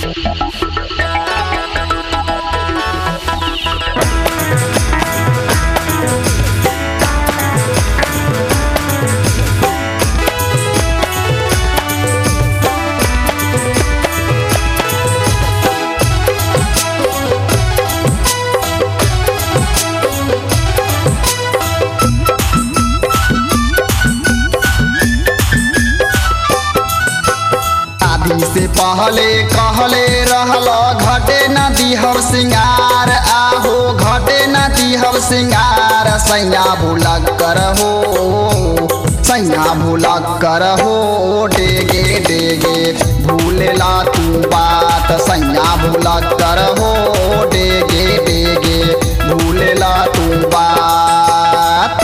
शादी से पहले कहले रहल घटे न दिहर सिंगार आहो घटे न दिहर सिंगार सैया भूलक करहो सैया भूलक करहो डेगे डेगे भूलेला तू बात सैया भूलक करहो डेगे डेगे भूलेला तू बात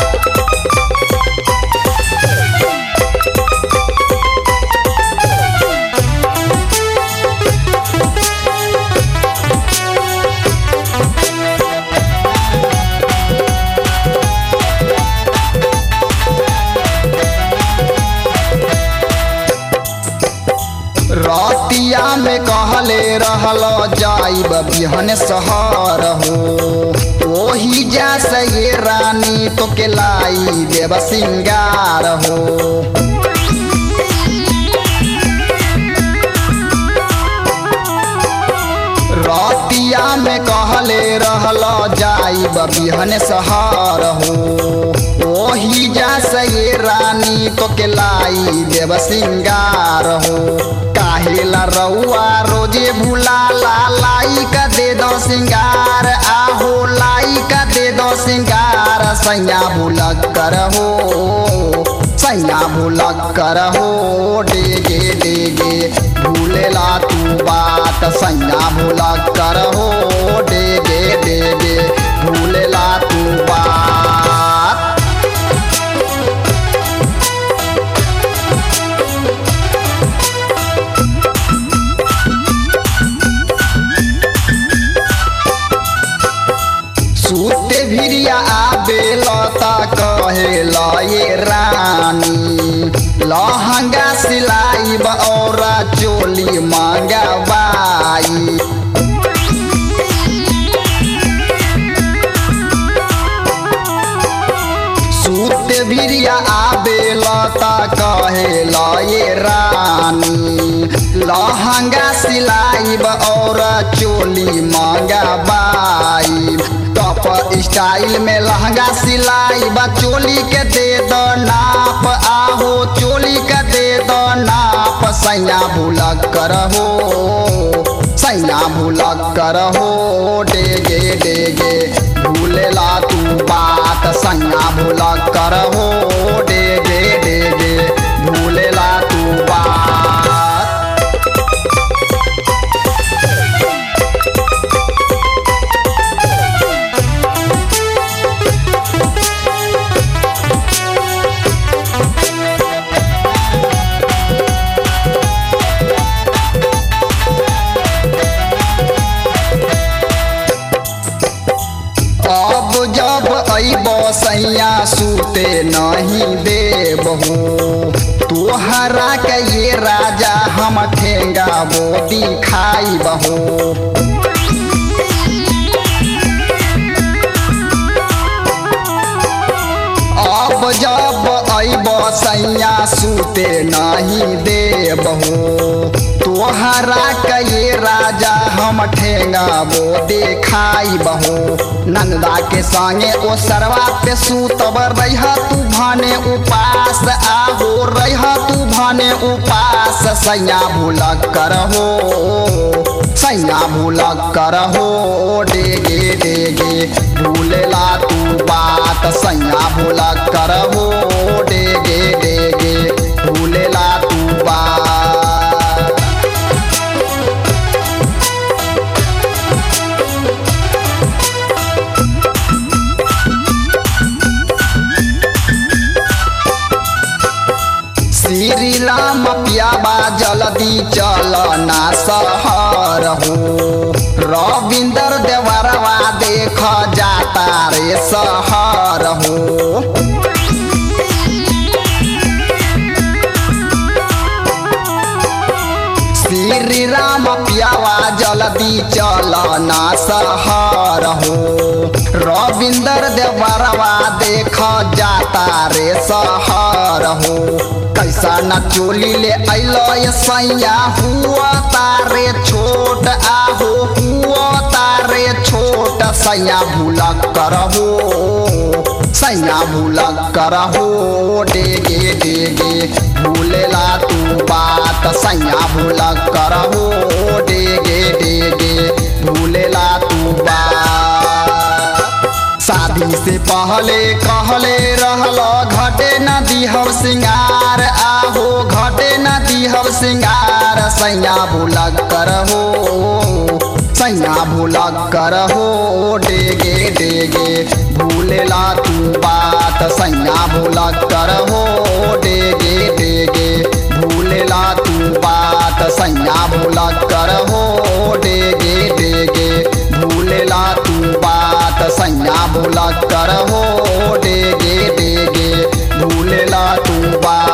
रतिया में कहले रहल जाइब बिहन सहर हो ओही जा से ये रानी तो के लाई देव सिंगार हो रतिया में कहले रहल जाइब बिहन सहर हो ओही जा से ये रानी तो के लाई देव सिंगार हो काहेला रउआ रोजे भूला ला लाई का दे दो सिंगार आहो लाई का दे दो सिंगार सैया भूलक करहो सैया भूलक करहो डेगे डेगे भूलेला तू बात सैया भूलक करहो डेगे डेगे भूलेला तू बात सूते भिरिया आबे लता कहेला ये रानी लहंगा सिलाई और चोली मंगवाई सूते भिरिया आबे लता कहेला ये रानी लहंगा सिलाई और चोली मंगवाई टॉप स्टाइल में लहंगा सिलाई बा चोली के दे दो नाप आहो चोली के दे दो नाप सैया भूलक करहो सैया भूलक करहो डेगे डेगे भूलेला तू बात सैया भूलक करहो डेगे डेगे भूलेला तू बात अब जब अइब सैया सूते नहीं देबहू तोहरा के ये राजा हम ठेंगा वो दिखाई बहू अब जब अइब सैया सूते नहीं देबहू तोहरा के ये राजा हम ठेंगा वो देखाई बहू नंदा के संगे ओ सरवा पे सूतब रह तू भने उपास आहो रह तू भने उपास सैया भूलक करहो सैया भूलक करहो डेगे डेगे भूलेला तू बात सैया भूलक करहो डेगे डेगे भूलेला तू बात श्री राम पियाबा जल्दी चल ना सहर हो रविंदर देवरवा देख जाता रे सहर हो श्री राम पियावा जल्दी चल ना सहर हो रविंदर देवरवा देख जाता रे सहर हो कैसा न चोली ले अलो ये सैया हुआ तारे छोट आहो हुआ तारे छोट सैया भूला करहो सैया भूला करहो डेगे डेगे भूलेला तू बात सैया भूला करहो डेगे डेगे भूलेला तू बात शादी से पहले कहले रहल घटे न दिहब सिंगार आहो घटे न दिहब सिंगार सैया भूला करहो सैया भूला करहो डेगे डेगे भूलेला तू बात सैया भूला करहो डेगे डेगे भूलेला तू बात सैया भूला करहो डेगे डेगे भूलेला तू बात सैया भूला करहो डेगे डेगे भूलेला तू बात